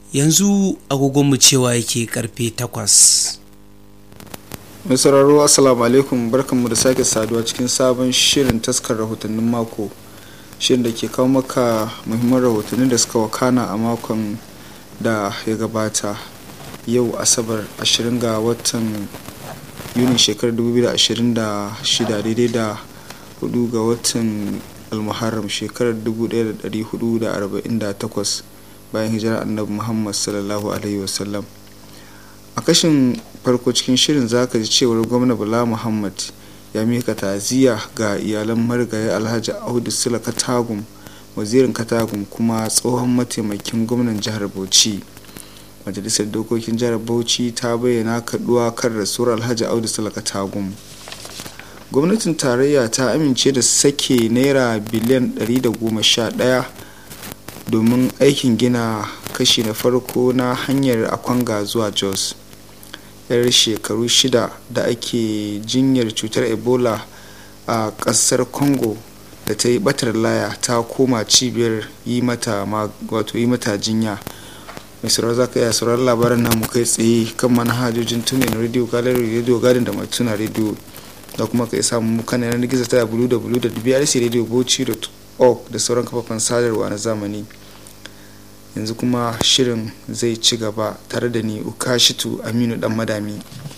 yanzu agogonmu cewa yake karfe takwas mai sauraro assalamu alaikum barkanmu da sake saduwa cikin sabon shirin taskar rahotannin mako shirin da ke kawo maka muhimman rahotannin da suka wakana a makon da ya gabata yau asabar 20 ga watan yunin shekarar 2026 daidai da 4 ga watan almuharram shekarar 1448 bayan hijirar annabi muhammad sallallahu alaihi wasallam a kashin farko cikin shirin zaka ji cewar gwamna bala muhammad ya mika ta'aziyya ga iyalan marigayi alhaji audu sula katagum wazirin katagum kuma tsohon mataimakin gwamnan jihar bauchi majalisar dokokin jihar bauchi ta bayyana kaduwa kan rasuwar alhaji audu sula katagum gwamnatin tarayya ta amince da sake naira biliyan 111 domin aikin gina kashi na farko na hanyar akwanga zuwa jos yar shekaru shida da ake jinyar cutar ebola a kasar congo da ta yi batar laya ta koma cibiyar yi mata wato yi mata jinya mai sauran za ka iya sauran labaran namu kai tsaye kan manhajojin tunin radio gallery radio garden da matuna radio da kuma ka samu mu kan yanar gizo ta www.brcradiobauchi.org da sauran kafafen sadarwa na zamani yanzu kuma shirin zai ci gaba tare da ni ukashitu aminu dan madami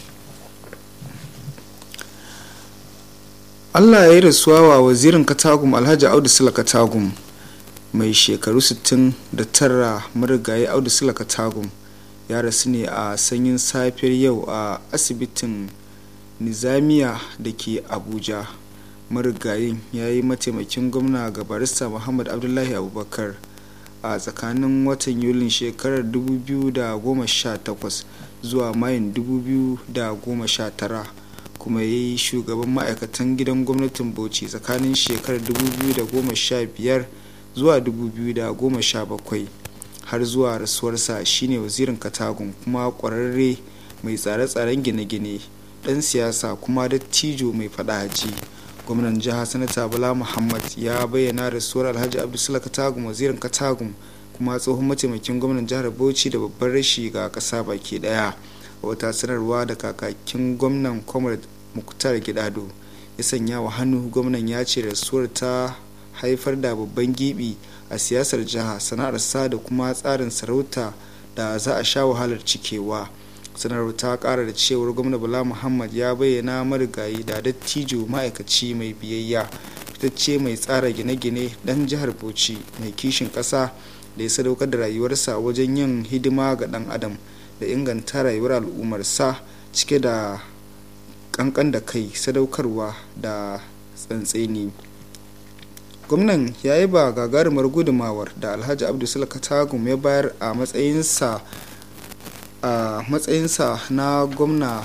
allah ya yi rasuwa wa wazirin katagum alhaji audu sula katagum mai shekaru 69 marigayi audu sula katagum ya rasu ne a sanyin safiyar yau a asibitin nizamiya da ke abuja marigayin ya yi mataimakin gwamna ga barista muhammad abdullahi abubakar a tsakanin watan yulin shekarar 2018 zuwa mayun 2019 kuma ya yi shugaban ma'aikatan gidan gwamnatin bauchi tsakanin shekarar 2015 zuwa 2017 har zuwa rasuwarsa shine wazirin katagun kuma kwararre mai tsare-tsaren gine-gine dan siyasa kuma dattijo mai fadaji gwamnan jihar sanata bala muhammad ya bayyana rasuwar alhaji abdulsula katagum wazirin katagum kuma tsohon mataimakin gwamnan jihar bauchi da babban rashi ga kasa baki daya a wata sanarwa da kakakin gwamnan comrade muktar gidado ya sanya wa hannu gwamnan ya ce rasuwar ta haifar da babban gibi a siyasar jiha sana'arsa da kuma tsarin sarauta da za a sha wahalar cikewa sanarwar ta kara da cewar gwamna bala muhammad ya bayyana marigayi da dattijo ma'aikaci mai biyayya fitacce mai tsara gine-gine dan jihar bauchi mai kishin kasa da ya sadaukar da rayuwarsa wajen yin hidima ga dan adam da inganta rayuwar al'ummarsa cike da kankan da kai sadaukarwa da tsantseni gwamnan ya yi ba gagarumar gudumawar da alhaji abdulsula katagum ya bayar a matsayinsa a matsayinsa na gwamna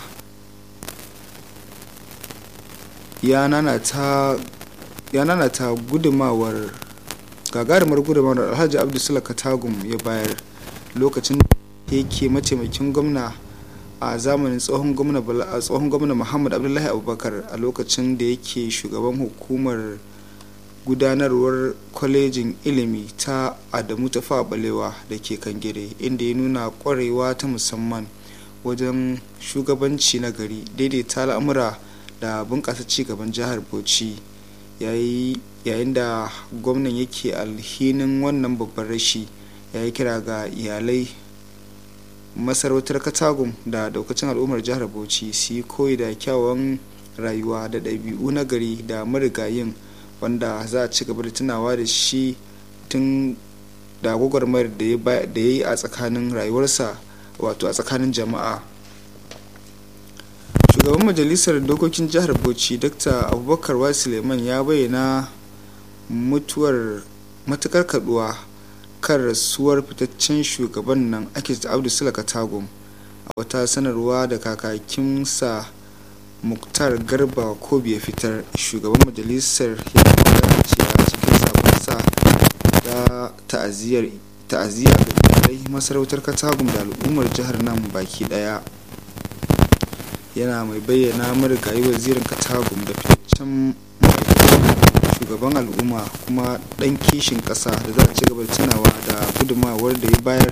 ya nanata gudumawar gagarumar gudumawar alhaji abdulsula katagum ya bayar lokacin da yake mataimakin gwamna a zamanin tsohon gwamna muhammad abdullahi abubakar a lokacin da yake shugaban hukumar gudanarwar kwalejin ilimi ta adamu ta balewa da ke kangire inda ya nuna kwarewa ta musamman wajen shugabanci na gari daidaita al'amura da bunƙasa cigaban jihar bauchi yayin da gwamnan yake alhinin wannan babban rashi ya yi kira ga iyalai masarautar katagum da daukacin al'ummar jihar bauchi su yi koyi da kyawawan rayuwa da ɗabi'u na gari da marigayin wanda za a ci gaba da tunawa da shi tun da gwagwarmayar da ya yi a tsakanin rayuwarsa wato a tsakanin jama'a shugaban majalisar dokokin jihar bauchi dr abubakar wa suleiman ya bayyana mutuwar matukar kaduwa kan rasuwar fitaccen shugaban nan ake abdu sulaka tagum a wata sanarwa da kakakinsa muktar garba ko ya fitar shugaban majalisar ya magana ce a cikin sabonsa da ta'aziyya ga iyalai masarautar katagum da al'ummar jihar nan baki daya yana mai bayyana marigayi wazirin katagum da fitaccen shugaban al'umma kuma ɗan kishin ƙasa da za a ci gaba da tunawa da gudunmawar da ya bayar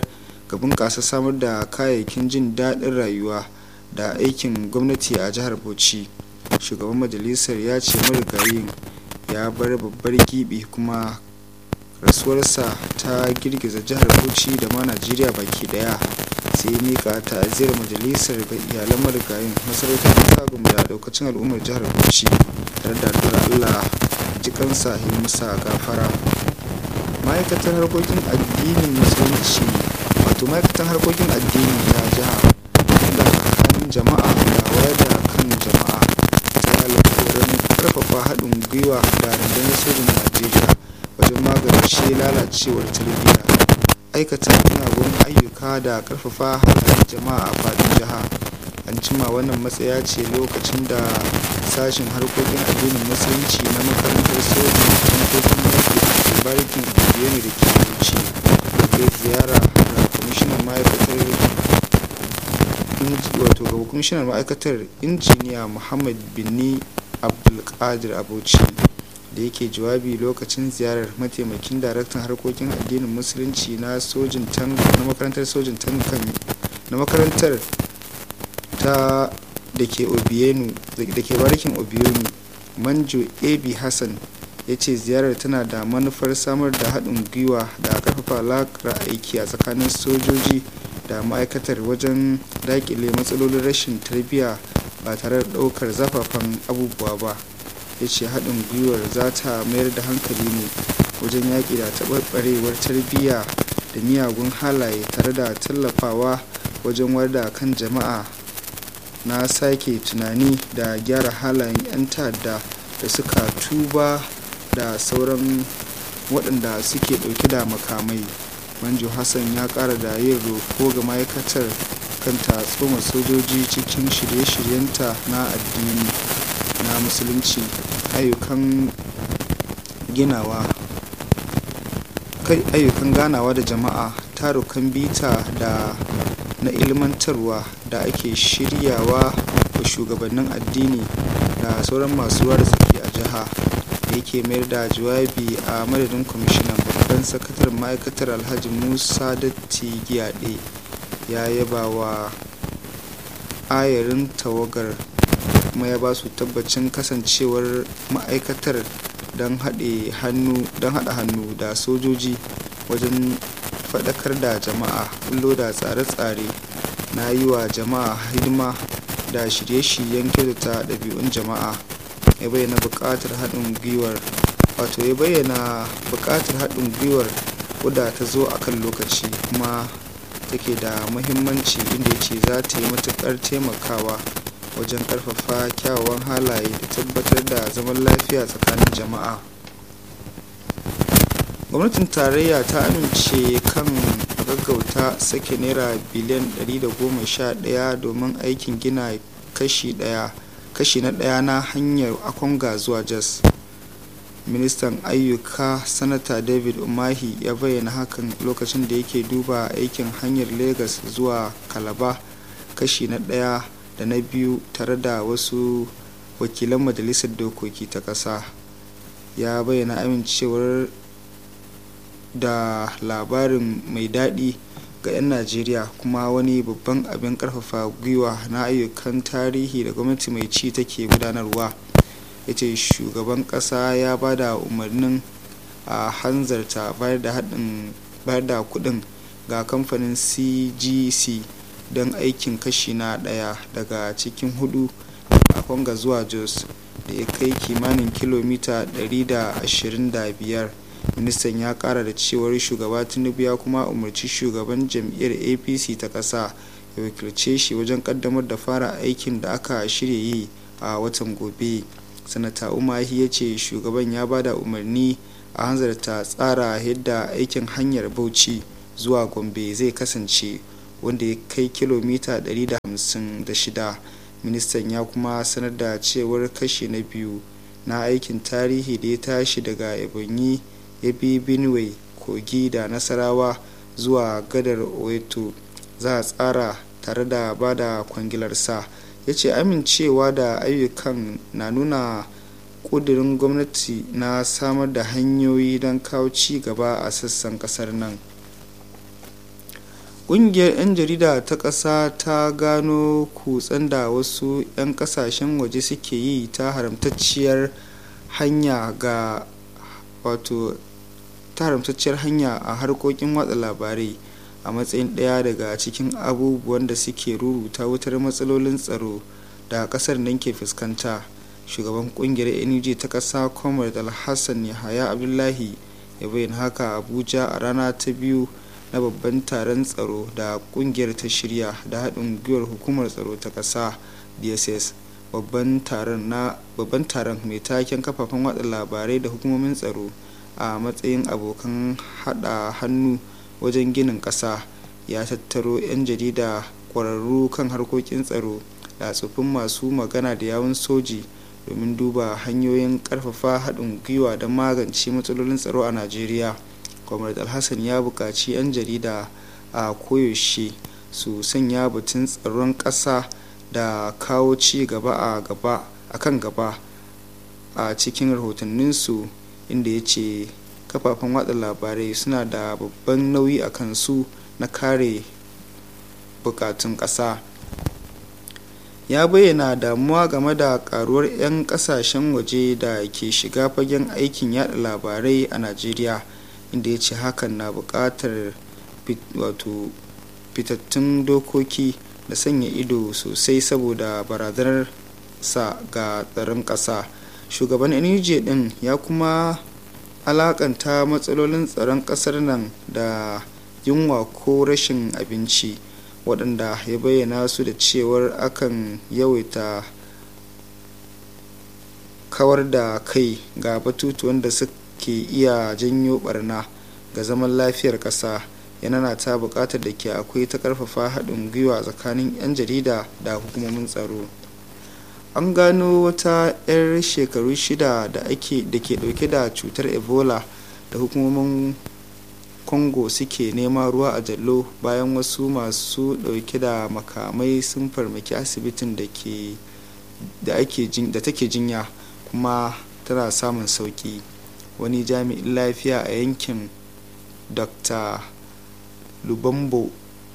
ga bunƙasa samar da kayayyakin jin daɗin rayuwa da aikin gwamnati a jihar bauchi shugaban majalisar ya ce marigayin ya bar babbar gibi kuma rasuwarsa ta girgiza jihar bauchi da ma najeriya baki daya sai ya mika ta'aziyar majalisar ga iyalan marigayin masarautar kagum da daukacin al'ummar jihar bauchi tare da addu'ar allah jikansa ya masa gafara ma'aikatar harkokin addinin musulunci wato ma'aikatar harkokin addini ta jiha da tsakanin jama'a da wayar da kan jama'a ta alkawarin karfafa haɗin gwiwa da rundunar sojin najeriya wajen magance lalacewar tarbiyya aikata miyagun ayyuka da karfafa harkar jama'a a faɗin jiha an cima wannan matsaya ce lokacin da sashen harkokin addinin musulunci na makarantar sojin tankokin yaƙi da barikin biyane da ke wuce da ziyara ga kwamishinan ma'aikatar wato ga kwamishinan ma'aikatar injiniya muhammad binni abdulkadir abuchi da yake jawabi lokacin ziyarar mataimakin daraktan harkokin addinin musulunci na sojin na makarantar sojin tankan na makarantar ta da ke obienu da ke barikin obionu manjo ab hassan ya ce ziyarar tana da manufar samar da haɗin gwiwa da ƙarfafa alaƙar aiki a tsakanin sojoji da ma'aikatar wajen daƙile matsalolin rashin tarbiyya ba tare da ɗaukar zafafan abubuwa ba ya ce haɗin gwiwar za ta mayar da hankali ne wajen yaƙi da taɓarɓarewar tarbiyya da miyagun halaye tare da tallafawa wajen wada kan jama'a na sake tunani da gyara halayen 'yan ta'adda da suka tuba da sauran waɗanda suke ɗauke da makamai manjo hassan ya ƙara da yin roko ga ma'aikatar kan ta tsoma sojoji cikin shirye-shiryenta na addini na musulunci ayyukan ginawa kai ayyukan ganawa da jama'a tarukan bita da na ilmantarwa da ake shiryawa wa shugabannin addini da sauran masu ruwa da tsaki a jiha da yake mayar da jawabi a madadin kwamishinan babban sakatar ma'aikatar alhaji musa datti giyaɗe ya yaba wa ayarin tawagar kuma ya ba su tabbacin kasancewar ma'aikatar don haɗa hannu da sojoji wajen faɗakar da jama'a kullo da tsare-tsare na yi wa jama'a hidima da shirye-shiryen kyautata ɗabi'un jama'a ya bayyana buƙatar haɗin gwiwar wato ya bayyana buƙatar haɗin gwiwar wadda ta zo a kan lokaci kuma take da muhimmanci inda ya ce za ta yi matuƙar taimakawa wajen ƙarfafa kyawawan halaye da tabbatar da zaman lafiya tsakanin jama'a gwamnatin tarayya ta amince kan gaggauta sake naira biliyan 111 domin aikin gina kashi daya kashi na daya na hanyar akwanga zuwa jos ministan ayyuka sanata david umahi ya bayyana hakan lokacin da yake duba aikin hanyar lagos zuwa kalaba kashi na daya da na biyu tare da wasu wakilan majalisar dokoki ta ƙasa ya bayyana amincewar da labarin mai daɗi ga 'yan najeriya kuma wani babban abin karfafa gwiwa na ayyukan tarihi da gwamnati mai ci take gudanarwa ya ce shugaban ƙasa ya ba da umarnin a hanzarta bayar da haɗin bayar da kuɗin ga kamfanin cgc don aikin kashi na ɗaya daga cikin hudu a kwanga zuwa jos da ya kai kimanin kilomita 125 ministan ya kara da cewar shugaba tinubu ya kuma umarci shugaban jam'iyyar apc ta ƙasa ya wakilce shi wajen kaddamar da fara aikin da aka shirya yi a watan gobe sanata umahi ya ce shugaban ya bada umarni a hanzarta tsara yadda aikin hanyar bauchi zuwa gombe zai kasance wanda ya kai kilomita 156 ministan ya kuma sanar da cewar kashi na biyu na aikin tarihi da ya tashi daga ebonyi ya bi benue kogi da nasarawa zuwa gadar oeto za a tsara tare da ba da kwangilarsa ya ce amincewa da ayyukan na nuna ƙudurin gwamnati na samar da hanyoyi don kawo ci gaba a sassan kasar nan ƙungiyar 'yan jarida ta ƙasa ta gano kutsen da wasu 'yan ƙasashen waje suke yi ta haramtacciyar hanya ga wato ta haramtacciyar hanya a harkokin watsa labarai a matsayin ɗaya daga cikin abubuwan da suke ruruta wutar matsalolin tsaro da ƙasar nan ke fuskanta shugaban ƙungiyar nuj ta ƙasa comrade alhassan yahaya abdullahi ya bayyana haka abuja a rana ta biyu na babban taron tsaro da ƙungiyar ta shirya da haɗin gwiwar hukumar tsaro ta ƙasa dss babban taron mai taken kafafen watsa labarai da hukumomin tsaro a matsayin abokan hada hannu wajen ginin ƙasa ya tattaro 'yan jarida ƙwararru kan harkokin tsaro da tsofin masu magana da yawun soji domin duba hanyoyin ƙarfafa haɗin gwiwa don magance matsalolin tsaro a najeriya comrade alhassan ya buƙaci 'yan jarida a koyaushe su sanya batun tsaron ƙasa da kawo ci gaba a gaba a kan gaba a cikin rahotanninsu inda ya ce kafafen watsa labarai suna da babban nauyi a kansu na kare bukatun ƙasa ya bayyana damuwa game da karuwar 'yan kasashen waje da ke shiga fagen aikin yada labarai a najeriya inda ya ce hakan na buƙatar wato fitattun dokoki da sanya ido sosai saboda barazanar sa ga tsaron ƙasa shugaban NUJ din ya kuma alakanta matsalolin tsaron ƙasar nan da yunwa ko rashin abinci waɗanda ya bayyana su da cewar akan yawaita kawar da kai ga batutuwan da suke iya janyo barna ga zaman lafiyar ƙasa yana ta buƙatar da ke akwai ta ƙarfafa haɗin gwiwa tsakanin 'yan jarida da hukumomin tsaro an gano wata 'yar shekaru shida da ake da ke ɗauke da cutar ebola da hukumomin congo suke nema ruwa a jallo bayan wasu masu ɗauke da makamai sun farmaki asibitin da take jinya kuma tana samun sauki wani jami'in lafiya a yankin dr lubambo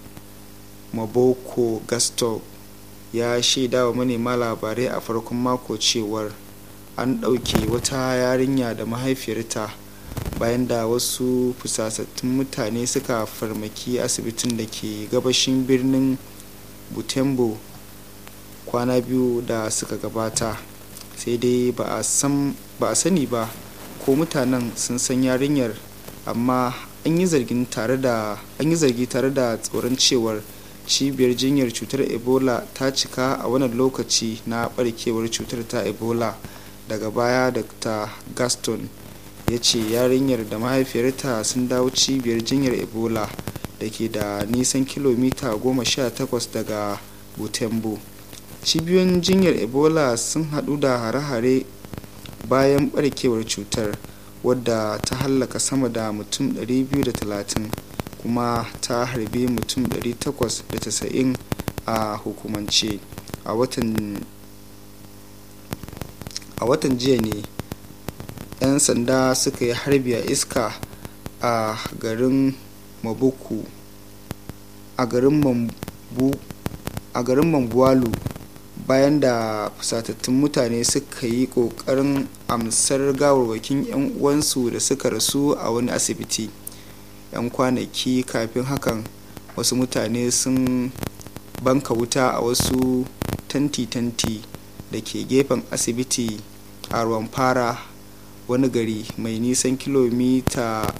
maboko gasto ya shaida wa manema labarai a farkon mako cewar an ɗauke wata yarinya da mahaifiyarta bayan da wasu fusatattun mutane suka farmaki asibitin da ke gabashin birnin butembo kwana biyu da suka gabata sai dai ba a sani ba ko mutanen sun san yarinyar amma an yi zargi tare da tsoron cewar cibiyar jinyar cutar ebola ta cika a wannan lokaci na barkewar cutar ta ebola daga baya dr gaston ya ce yarinyar da mahaifiyarta sun dawo cibiyar jinyar ebola da ke da nisan kilomita 18 daga butembo cibiyoyin jinyar ebola sun hadu da hare-hare bayan barkewar cutar wadda ta hallaka sama da mutum 230 kuma ta harbe mutum 890 a hukumance a watan jiya ne 'yan sanda suka yi harbi a iska a garin mabuku a garin mambu a garin mambuwalu bayan da fusatattun mutane suka yi kokarin amsar gawarwakin 'yan uwansu da suka rasu a wani asibiti 'yan kwanaki kafin hakan wasu mutane sun banka wuta a wasu tanti-tanti da ke gefen asibiti a ruwan fara wani gari mai nisan kilomita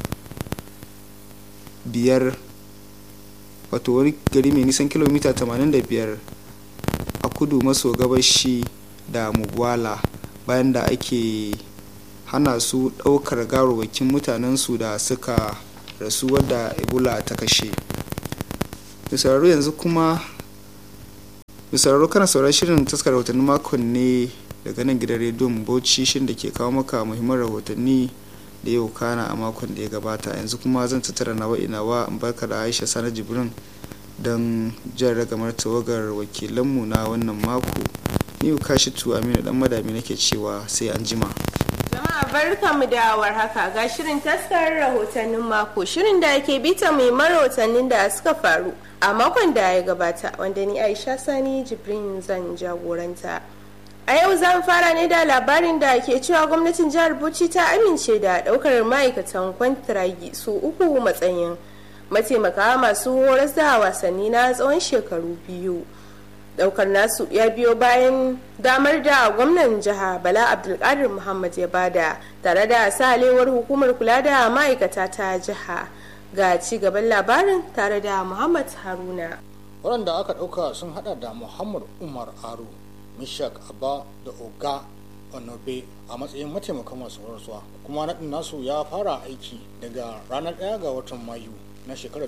biyar wato wani gari mai nisan kilomita 85 a kudu maso gabashi da mugwala bayan da ake hana su ɗaukar gawarwakin mutanensu da suka rasu wadda ebola ta kashe misararru yanzu kuma misararru kana sauran shirin taskar rahotanni makon ne daga nan gidan rediyon bauchi shin da ke kawo maka muhimman rahotanni da yau kana a makon da ya gabata yanzu kuma zan tattara nawa inawa in barka da aisha sana jibrin don jan ragamar tawagar wakilanmu na wannan mako ni kashi tu aminu dan madami nake cewa sai an jima jama'a barkamu da warhaka ga shirin taskar rahotannin mako shirin da ke bita muhimman rahotannin da suka faru a makon da ya gabata wanda ni aisha sani jibrin zan jagoranta a yau zan fara ne da labarin da ke cewa gwamnatin jihar bauchi ta amince da daukar ma'aikatan kwantiragi su uku matsayin mataimaka masu horas da wasanni na tsawon shekaru biyu daukar nasu ya biyo bayan damar da gwamnan jiha bala abdulkadir muhammad ya bada tare da salewar hukumar kula da ma'aikata ta jiha ga ci gaban labarin tare da muhammad haruna waɗanda aka ɗauka sun hada da muhammad umar aro mishak abba da oga onobe a matsayin mataimakan masu horaswa kuma naɗin nasu ya fara aiki daga ranar 1 ga watan mayu na shekarar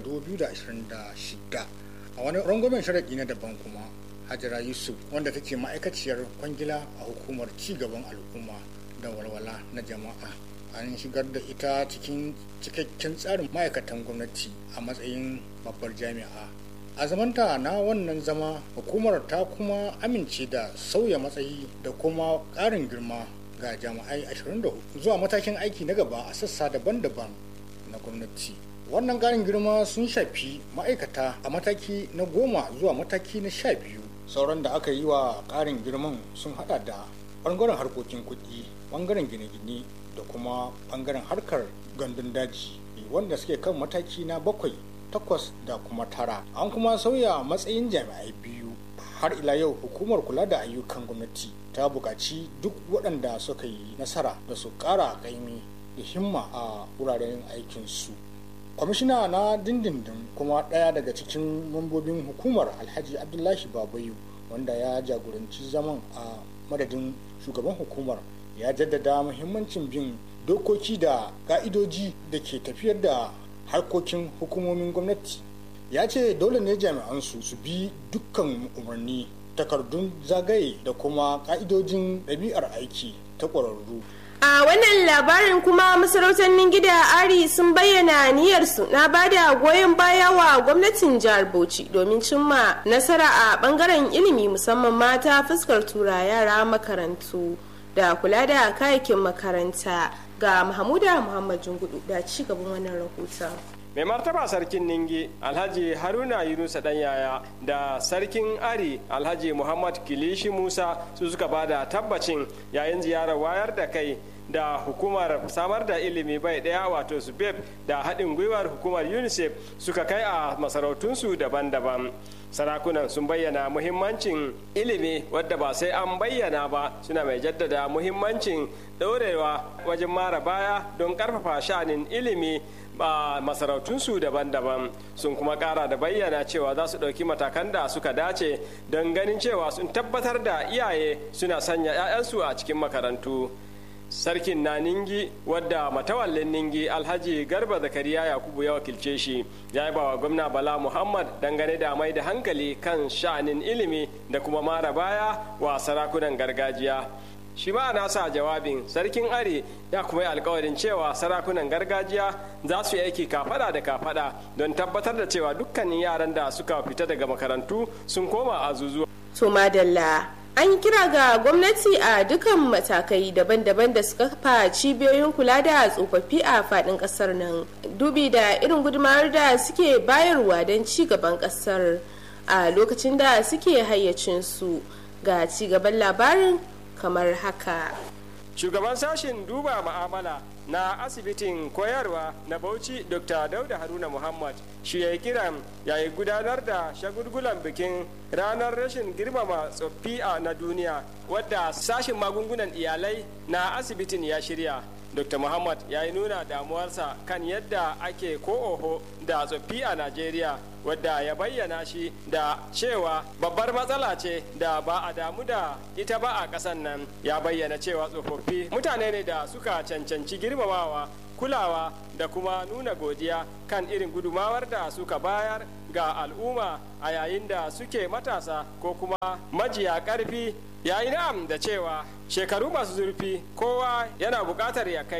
2026 a wani rangwamen sharaɗi na daban kuma hajara yusuf wanda take ma'aikaciyar kwangila a hukumar cigaban al'umma da walwala na jama'a an shigar da ita cikin cikakken tsarin ma'aikatan gwamnati a matsayin babbar jami'a a zamanta na wannan zama hukumar ta kuma amince da sauya matsayi da kuma ƙarin girma ga jami'ai 24 zuwa matakin aiki na gaba a sassa daban-daban na gwamnati wannan ƙarin girma sun shafi ma'aikata a mataki na goma zuwa mataki na sha biyu sauran da aka yi wa ƙarin girman sun hada da ɓangaren harkokin kuɗi ɓangaren gine-gine da kuma ɓangaren harkar gandun daji wanda suke kan mataki na bakwai takwas da kuma tara an kuma sauya matsayin jami'ai biyu har ila yau hukumar kula da ayyukan gwamnati ta buƙaci duk waɗanda suka yi nasara da su ƙara ƙaimi da himma a wuraren aikinsu kwamishina na dindindin kuma ɗaya daga cikin mambobin hukumar alhaji abdullahi babayu wanda ya jagoranci zaman a madadin shugaban hukumar ya jaddada muhimmancin bin dokoki da ka'idoji da ke tafiyar da harkokin hukumomin gwamnati ya ce dole ne jami'ansu su bi dukkan umarni takardun zagaye da kuma ka'idojin ɗabi'ar aiki ta ƙwararru a wannan labarin kuma masarautar gida ari sun bayyana niyyarsu na bada goyon baya wa gwamnatin jihar bauchi domin cimma nasara a bangaren ilimi musamman mata fuskar tura yara makarantu da kula da kayakin makaranta ga mahmuda muhammad jungudu da ci gaban wannan rahoton mai martaba sarkin ningi alhaji haruna yunusa dan yaya da sarkin ari alhaji muhammad kilishi musa su suka bada tabbacin yayin ziyarar wayar da kai da hukumar samar da ilimi bai daya wato subeb da haɗin gwiwar hukumar unicef suka kai a masarautunsu daban-daban sarakunan sun bayyana muhimmancin ilimi wadda ba sai an bayyana ba suna mai jaddada muhimmancin ɗorewa wajen mara baya don ƙarfafa sha'anin ilimi ba masarautunsu daban-daban sun kuma ƙara da bayyana cewa za su ɗauki matakan da suka dace don ganin cewa sun tabbatar da iyaye suna sanya 'ya'yansu a cikin makarantu sarkin na ningi wadda matawallin ningi alhaji garba zakariya yakubu ya wakilce shi ya yi bawa gwamna bala muhammad dangane da mai da hankali kan sha'anin ilimi da kuma mara baya wa sarakunan gargajiya shi ma nasa jawabin sarkin are ya kuma yi alkawarin cewa sarakunan gargajiya za su yi aiki kafada da kafada don tabbatar da cewa dukkanin yaran da suka fita daga makarantu sun koma azuzuwa. to madalla an kira ga gwamnati a dukkan matakai daban-daban da suka kafa cibiyoyin kula da tsofaffi a fadin kasar nan dubi da irin gudumar da suke bayarwa don ci gaban kasar a lokacin da suke hayyacinsu ga ci gaban labarin kamar haka shugaban sashen duba ma'amala na asibitin koyarwa na bauchi dr dauda haruna muhammad shi ya yi kiran yayi gudanar da shagulgulan bikin ranar rashin girmama tsoffi a na duniya wadda sashen magungunan iyalai na asibitin ya shirya dr muhammad ya yi nuna damuwarsa kan yadda ake ko oho da tsoffi a najeriya wadda ya bayyana shi da cewa babbar matsala ce da ba a damu da ita ba a ƙasan nan ya bayyana cewa tsofaffi mutane ne da suka cancanci girmamawa kulawa da kuma nuna godiya kan irin gudumawar da suka bayar ga al'umma a yayin da suke matasa ko kuma majiya ƙarfi ya yi na'am da cewa shekaru masu zurfi kowa yana buƙatar ya kai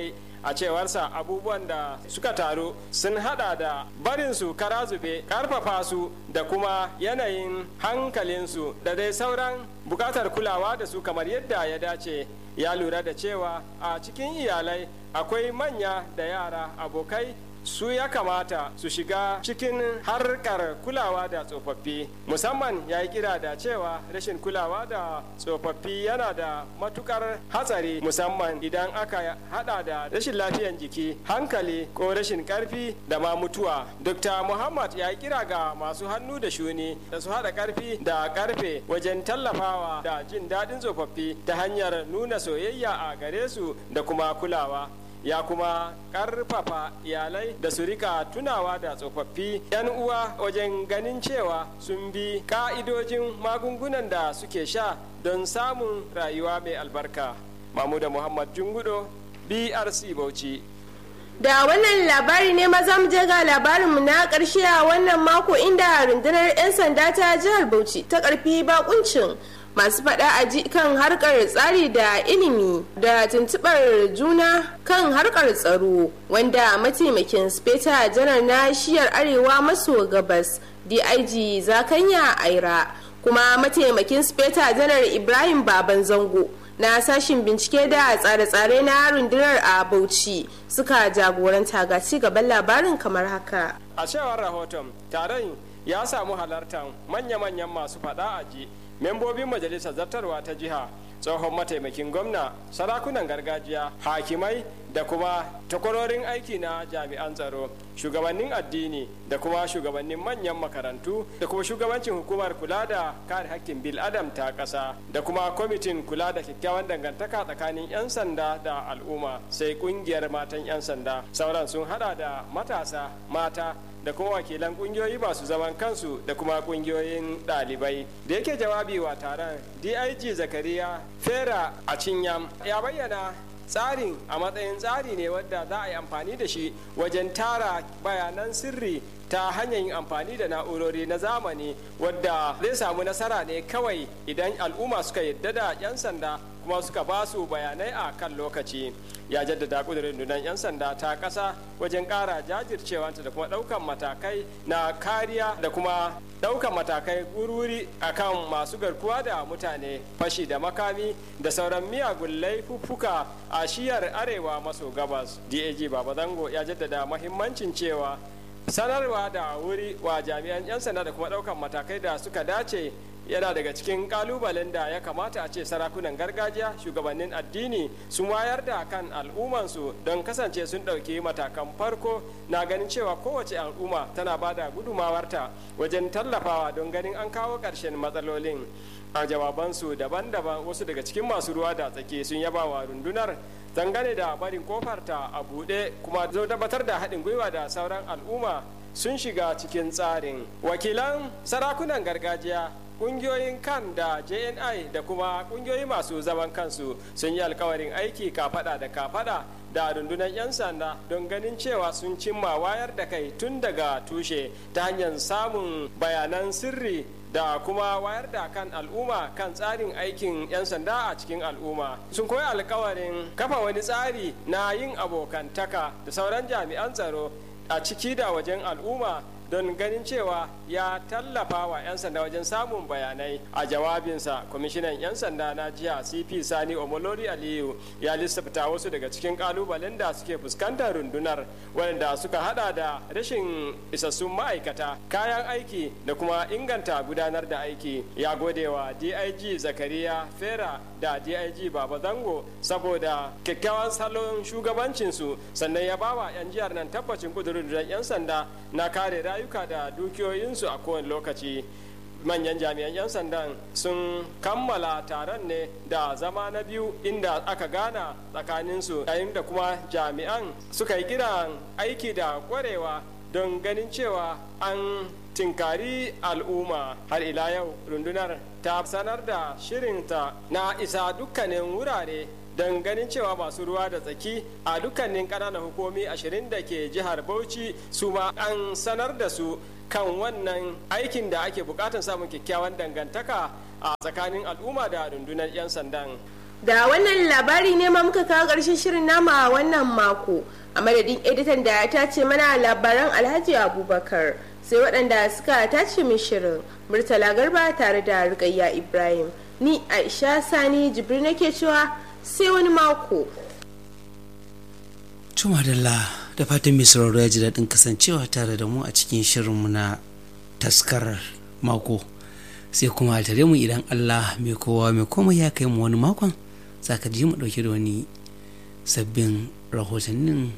a cewarsa abubuwan da suka taru sun hada da barinsu kara zube karfafa su da kuma yanayin hankalinsu da dai sauran bukatar kulawa da su kamar yadda ya dace ya lura da cewa a cikin iyalai akwai manya da yara abokai su ya kamata su shiga cikin harkar kulawa da tsofaffi musamman ya yi kira da cewa rashin kulawa da tsofaffi yana da matukar hatsari musamman idan aka hada da rashin lafiyan jiki hankali ko rashin karfi da ma mutuwa dr muhammad ya yi kira ga masu hannu da shuni da su hada karfi da karfe wajen tallafawa da jin daɗin tsofaffi ta hanyar nuna soyayya a gare su da kuma kulawa ya kuma karfafa iyalai da su rika tunawa da tsofaffi 'yan uwa wajen ganin cewa sun bi ka'idojin magungunan da suke sha don samun rayuwa mai albarka mamuda muhammad jungudo brc bauchi da wannan labari ne maza mu je ga labarinmu na karshe a wannan mako inda rundunar 'yan sanda ta jihar bauchi ta karfi bakuncin masu faɗa a ji kan harkar tsari da ilimi da tuntuɓar juna kan harkar tsaro wanda mataimakin speta janar na shiyar arewa maso gabas dig zakanya aira kuma mataimakin speta janar ibrahim baban zango na sashin bincike da tsare-tsare na rundunar a bauchi suka jagoranta ga ci gaban labarin kamar haka a cewar rahoton taron ya samu halartar manya-manyan masu faɗa a ji membobin majalisar zartarwa ta jiha tsohon mataimakin gwamna sarakunan gargajiya hakimai da kuma takwarorin aiki na jami'an tsaro shugabannin addini da kuma shugabannin manyan makarantu da kuma shugabancin hukumar kula da kare hakkin bil adam ta ƙasa da kuma kwamitin kula da kyakkyawan dangantaka tsakanin 'yan sanda da al'umma sai kungiyar matan 'yan sanda sauran sun hada da matasa mata da kuma wakilan kungiyoyi masu zaman kansu da kuma kungiyoyin ɗalibai da yake jawabi wa taron dig zakariya fera a cinyam ya bayyana tsarin a matsayin tsari ne wadda za a yi amfani da shi wajen tara bayanan sirri ta hanyar yin amfani da na'urori na zamani wadda zai samu nasara ne kawai idan al'umma suka yadda da 'yan sanda kuma suka ba su bayanai a kan lokaci ya jaddada kudurin rundunar 'yan sanda ta ƙasa wajen ƙara jajircewanta da kuma ɗaukan matakai na kariya da kuma ɗaukan matakai wuri a kan masu garkuwa da mutane fashi da makami da sauran miyagun laifuffuka a shiyar arewa maso gabas dag baba zango ya jaddada mahimmancin cewa sanarwa da wuri wa jami'an 'yan sanda da kuma ɗaukan matakai da suka dace yana daga cikin kalubalen da ya kamata a ce sarakunan gargajiya shugabannin addini sun wayar da kan al'ummansu don kasance sun ɗauki matakan farko na ganin cewa kowace al'umma tana ba da gudumawarta wajen tallafawa don ganin an kawo ƙarshen matsalolin a jawabansu daban-daban wasu daga cikin masu ruwa da tsaki sun yaba wa rundunar dangane da barin kofarta a buɗe kuma zo tabbatar da haɗin gwiwa da sauran al'umma sun shiga cikin tsarin wakilan sarakunan gargajiya kungiyoyin kan da jni da kuma kungiyoyi masu zaman kansu sun yi alkawarin aiki kafada da kafada da rundunar 'yan sanda don ganin cewa sun cimma wayar da kai tun daga tushe ta hanyar samun bayanan sirri da kuma wayar da kan al'umma kan tsarin aikin 'yan sanda a cikin al'umma sun koyi alkawarin kafa wani tsari na yin abokantaka da sauran jami'an tsaro a ciki da wajen al'umma don ganin cewa ya tallafa wa 'yan sanda wajen samun bayanai a jawabinsa kwamishinan 'yan sanda na jiha cp sani omolori aliyu ya lissafta wasu daga cikin kalubalen da suke fuskantar rundunar waɗanda suka hada da rashin isassun ma'aikata kayan aiki da kuma inganta gudanar da aiki ya gode wa dig zakariya fera da dig baba zango saboda kyakkyawan salon shugabancinsu sannan ya bawa 'yan jihar nan tabbacin kudurin 'yan sanda na kare rayuka da dukiyoyinsu a kowane lokaci manyan jami'an 'yan sandan sun kammala taron ne da zama na biyu inda aka gana tsakaninsu yayin da kuma jami'an suka yi kiran aiki da kwarewa don ganin cewa an tinkari al'umma har ila yau rundunar ta sanar da shirinta na isa dukkanin wurare don ganin cewa masu ruwa da tsaki a dukkanin ƙananan hukumi ashirin da ke jihar bauchi su ma an sanar da su kan wannan aikin da ake bukatar samun kyakkyawan dangantaka a tsakanin al'umma da rundunar 'yan sandan da wannan labari ne ma muka kawo ƙarshen shirin nama a wannan mako a madadin editan da ya tace mana labaran alhaji abubakar sai waɗanda suka tace min shirin murtala garba tare da rikayya ibrahim ni aisha sani jibril nake cewa sai wani mako Tuma da fatan mai sauraro ya ji daɗin kasancewa tare da mu a cikin shirinmu na taskarar mako sai kuma a tare mu idan Allah mai kowa mai komai ya kai mu wani makon za ka ji mu ɗauke da wani sabbin rahotannin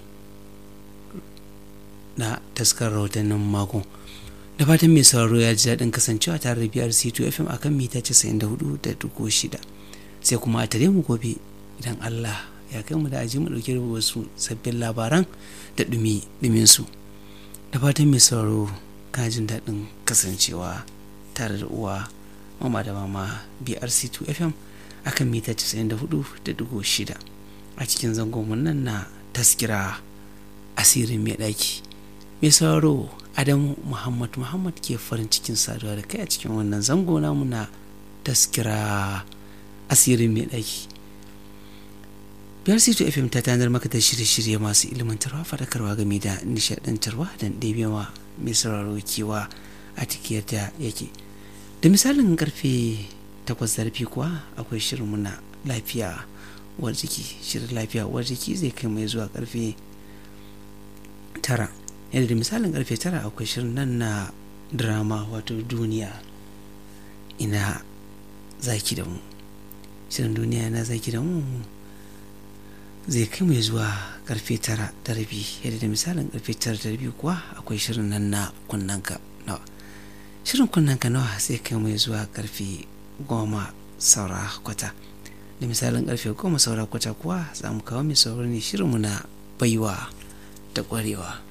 na taskar rahotannin mako da fatan mai sauraro ya ji daɗin kasancewa tare da biyar c2 fm akan mita 94.6 sai kuma a tare mu gobe idan Allah ya kai mu da aji mu dauke da wasu sabbin labaran da dumi su da fatan mai sauraro jin daɗin kasancewa tare da uwa mama da mama brc2 fm akan mita 94.6 a cikin zangon nan na taskira asirin mai ɗaki mai sauraro adamu muhammad muhammad ke farin cikin saduwa da kai a cikin wannan zango namu na taskira asirin mai ɗaki biyar c2 fm ta tanar maka da shirye-shirye masu ilmantarwa faɗakarwa game da nishaɗantarwa da ɗebewa mai sauraro kewa a tikiyar da yake da misalin karfe takwas zarafi kuwa akwai shirin muna lafiya uwar jiki shirin lafiya uwar jiki zai kai mai zuwa karfe tara yadda da misalin karfe tara akwai shirin nan na drama wato duniya ina zaki da mu shirin duniya na zaki da mu zai kai mai zuwa karfe tara da rabi yadda da misalin karfe tara da rabi kuwa akwai shirin nan na kunnanka nawa shirin kunnanka nawa zai kai mai zuwa karfe goma saura kwata da misalin karfe goma saura kwata kuwa za mu kawo mai saurari shirinmu na baiwa da kwarewa